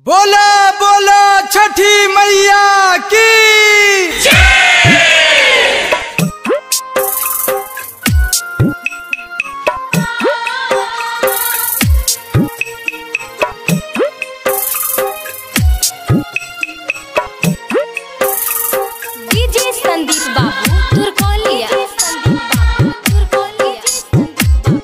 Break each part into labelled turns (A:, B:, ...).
A: बोला बोला छठी मैया की
B: डीजे संदीप बाबू तुरकोलिया संदीप बाबू तुरकोलिया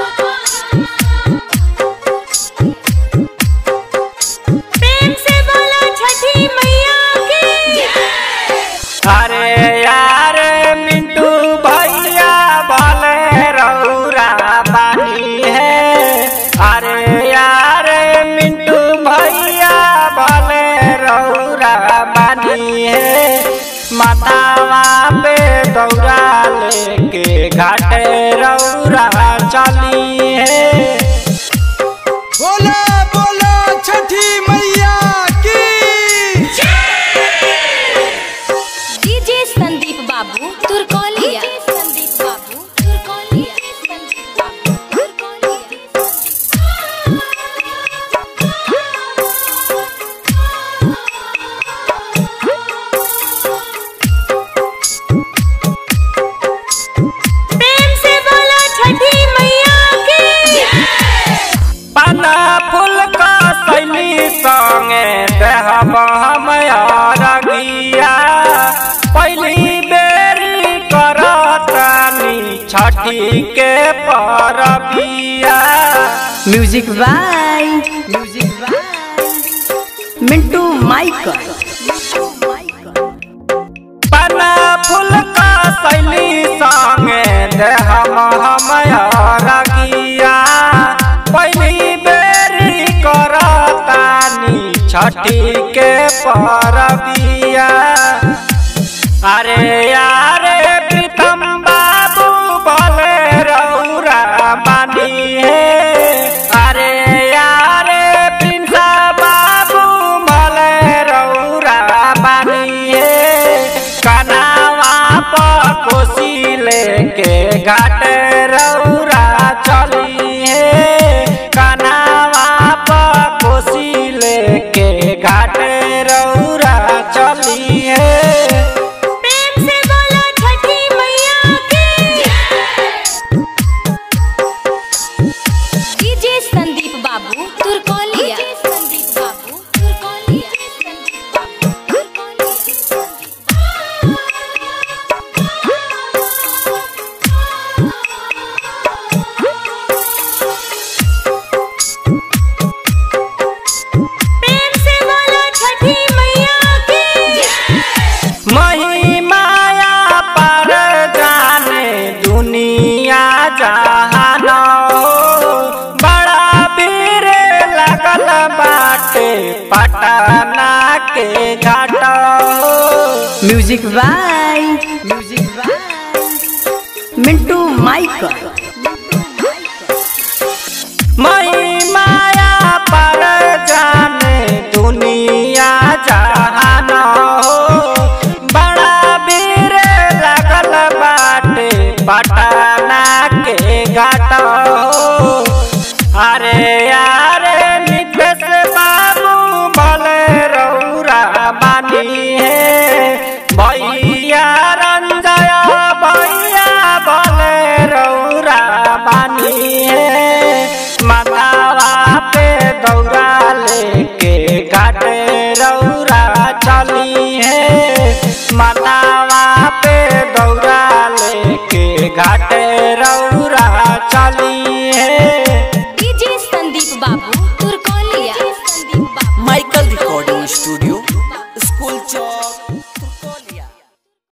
B: प्रेम से बोलो छठी मैया की
C: अरे यार मिंटू भैया भले रौरा बानी है अरे यार मिंटू भैया भले रौरा बानी है मातावा पे दौरा लेके घाटे रौरा चली है
A: बोला बोला छठी मैया की
B: डीजे संदीप बाबू तुरकोलिया संदीप बाबू तुरकोलिया संदीप बाबू प्रेम से बोलो छठी मैया की
C: पाना फूल का सैली संगे देहब हम रगिया पहली बेरी करतानी छठी के परबिया
D: music by music by Mintu Michael
C: पाना फूल का सैली संगे देहब हम रगिया पहली बेरी करतानी छठी के परबिया अरे यारे प्रीतम बाबू भले रौरा बानी है अरे यारे प्रिंसा बाबू भले रौरा बानी है कनावा पर कोसी लेके घाट रौरा चली है कनावा पर कोसी लेके घाट रौरा चली है
B: प्रेम से बोलो छठी मैया की डीजे संदीप बाबू तुरकोलिया संदीप बाबू तुरकोलिया संदीप बाबू प्रेम से बोलो छठी मैया की
C: महिमाया पर जाने दुनिया जहान हो बड़ा भीड़ लगल बाटे पटना के घाट हो
D: music by music by Mintu Michael
C: महिमाया पर जाने दुनिया जहान हो बड़ा भीड़ लगल बाटे पटना के घाट हो अरे यारे नितेश बाबू भले रौरा बानी है भैया रंजय भैया भले रौरा बानी है मातावा पे दौरा लेके घाटे रौरा चली है मातावा पे दौरा लेके घाटे रौरा चली